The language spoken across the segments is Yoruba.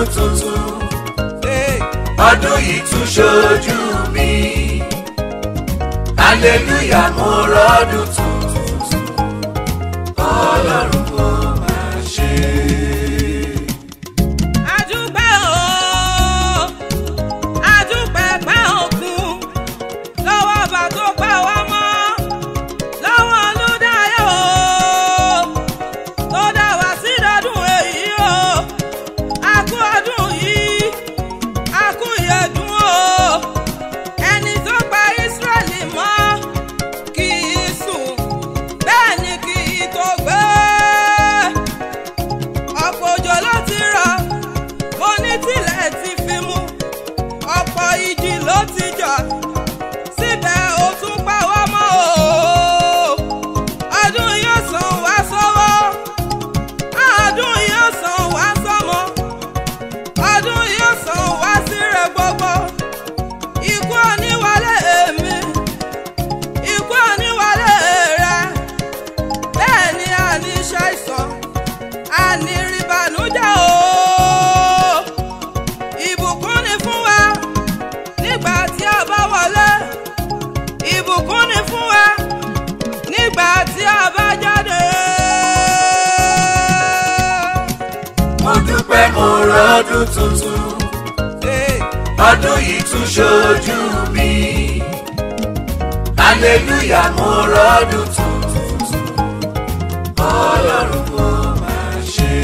rọ́dún tuntun ọdún yìí tún ṣojú mi hallelujah mo rọ́dún tuntun ọlọ́run kò máa ṣe. Adúpẹ́ o, adúpẹ́ pẹ́ òkun, lọ́wọ́ ọba tó pa wá mọ́, lọ́wọ́ Olúdáyọ̀ o, tó dá wá sí lọ́dún èyí o, a kú ọdún yìí, a kú ìyẹ̀dún o, ẹni tó pa Ísírẹ́lì mọ́ kì í sùn, bẹ́ẹ̀ ni kì í tó gbé ọ̀pọ̀ òjò ló ti rọ̀ mo ní tilẹ̀ ti fi mú ọ̀pọ̀ ìjì ló ti jà síbẹ̀ ó tún pa wá mọ́ o ọdún yóò sàn wá sọ́wọ́ ọdún yóò sàn wá sọ́mọ ọdún yóò sàn wá síre gbogbo ikú oníwálé èmi ikú oníwálé rẹ bẹ́ẹ̀ ni a ní ṣàìsàn àní ìrìbànújẹ́ o ìbùkún ni fún wa nígbà tí a bá wọlé ìbùkún ni fún wa nígbà tí a bá jáde. mo dúpẹ́ mo rọ́dún tuntun ọdún yìí tún ṣojú mi hallelujah mo rọ́dún tuntun ọlọ́run kò máa ṣe.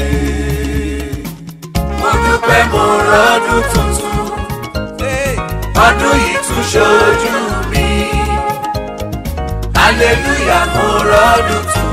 mo dúpẹ́ mo rọ́dún tuntun ọdún yìí tún ṣojú mi hallelujah mo rọ́dún tuntun